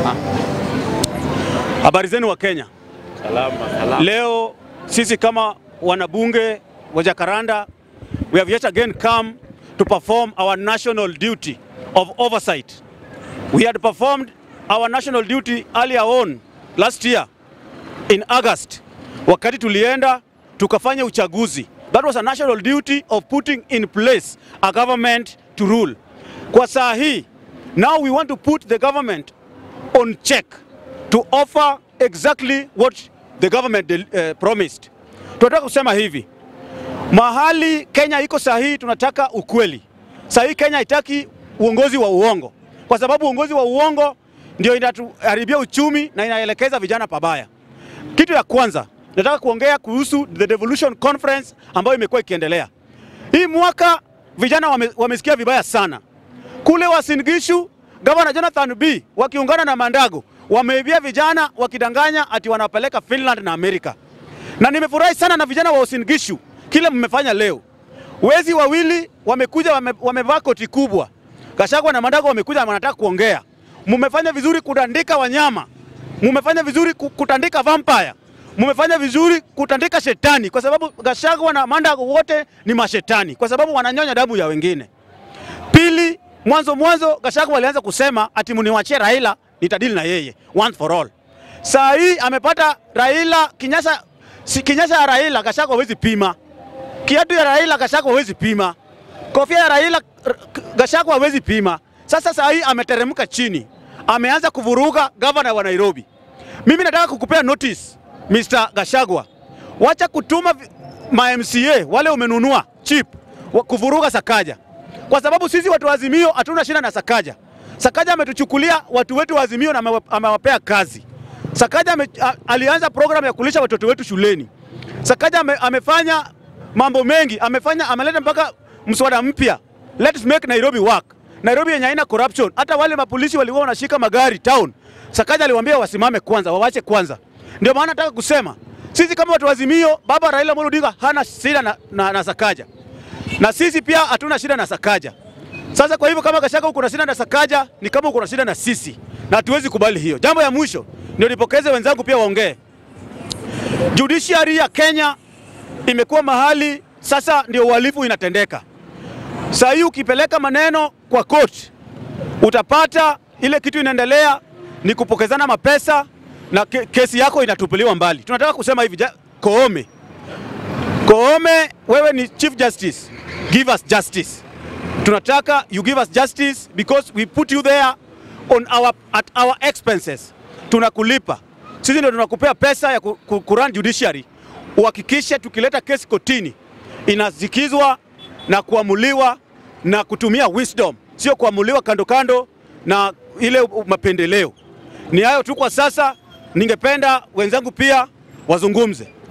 Habari zenu wa Kenya. Salama, salama. Leo sisi kama wanabunge wa Jacaranda we have yet again come to perform our national duty of oversight. We had performed our national duty earlier on last year in August wakati tulienda tukafanya uchaguzi. That was a national duty of putting in place a government to rule. Kwa saa hii now we want to put the government on check to offer exactly what the government uh, promised. Tunataka kusema hivi, mahali Kenya iko sahihi, tunataka ukweli. Sahihi Kenya haitaki uongozi wa uongo, kwa sababu uongozi wa uongo ndio inatuharibia uchumi na inaelekeza vijana pabaya. Kitu ya kwanza nataka kuongea kuhusu the devolution conference ambayo imekuwa ikiendelea hii mwaka. Vijana wame, wamesikia vibaya sana kule Uasin Gishu. Gavana Jonathan B wakiungana na Mandago wameibia vijana wakidanganya ati wanapeleka Finland na Amerika, na nimefurahi sana na vijana wa Uasin Gishu kile mmefanya leo. Wezi wawili wamekuja wame, wamevaa koti kubwa. Gachagua na Mandago wamekuja wanataka kuongea. Mumefanya vizuri kutandika wanyama, mumefanya vizuri kutandika vampire, mumefanya vizuri kutandika shetani, kwa sababu Gachagua na Mandago wote ni mashetani, kwa sababu wananyonya damu ya wengine. Pili, mwanzo mwanzo Gachagua walianza kusema ati mniwachie Raila nitadili na yeye once for all. Saa hii amepata Raila kinyasa, si kinyasa ya Raila Gachagua hawezi pima, kiatu ya Raila Gachagua hawezi pima, kofia ya Raila Gachagua hawezi pima. Sasa saa hii ameteremka chini, ameanza kuvuruga gavana wa Nairobi. Mimi nataka kukupea notice Mr. Gachagua, wacha kutuma ma MCA wale umenunua chip kuvuruga Sakaja, kwa sababu sisi watu wa Azimio hatuna shida na Sakaja. Sakaja ametuchukulia watu wetu wa Azimio na amewapea kazi. Sakaja ame, a, alianza program ya kulisha watoto wetu shuleni. Sakaja ame, amefanya mambo mengi, amefanya ameleta mpaka mswada mpya, let's make Nairobi work. Nairobi yenye haina corruption. Hata wale mapolisi walikuwa wanashika magari town, Sakaja aliwaambia wasimame kwanza, wawache kwanza. Ndio maana nataka kusema sisi kama watu wa Azimio, baba Raila Amolo Odinga hana shida na, na, na Sakaja, na sisi pia hatuna shida na Sakaja. Sasa kwa hivyo kama Gachagua uko na shida na Sakaja ni kama uko na shida na sisi, na hatuwezi kubali hiyo. Jambo ya mwisho ndio nipokeze wenzangu pia waongee. Judiciary ya Kenya imekuwa mahali sasa ndio uhalifu inatendeka. Saa hii ukipeleka maneno kwa court utapata ile kitu inaendelea ni kupokezana mapesa na ke kesi yako inatupiliwa mbali. Tunataka kusema hivi, Koome, Koome, wewe ni Chief Justice, give us justice tunataka you give us justice because we put you there on our, at our expenses. Tunakulipa sisi, ndio tunakupea pesa ya kurun judiciary, uhakikishe tukileta kesi kotini inazikizwa na kuamuliwa na kutumia wisdom, sio kuamuliwa kando kando na ile mapendeleo. Ni hayo tu kwa sasa, ningependa wenzangu pia wazungumze.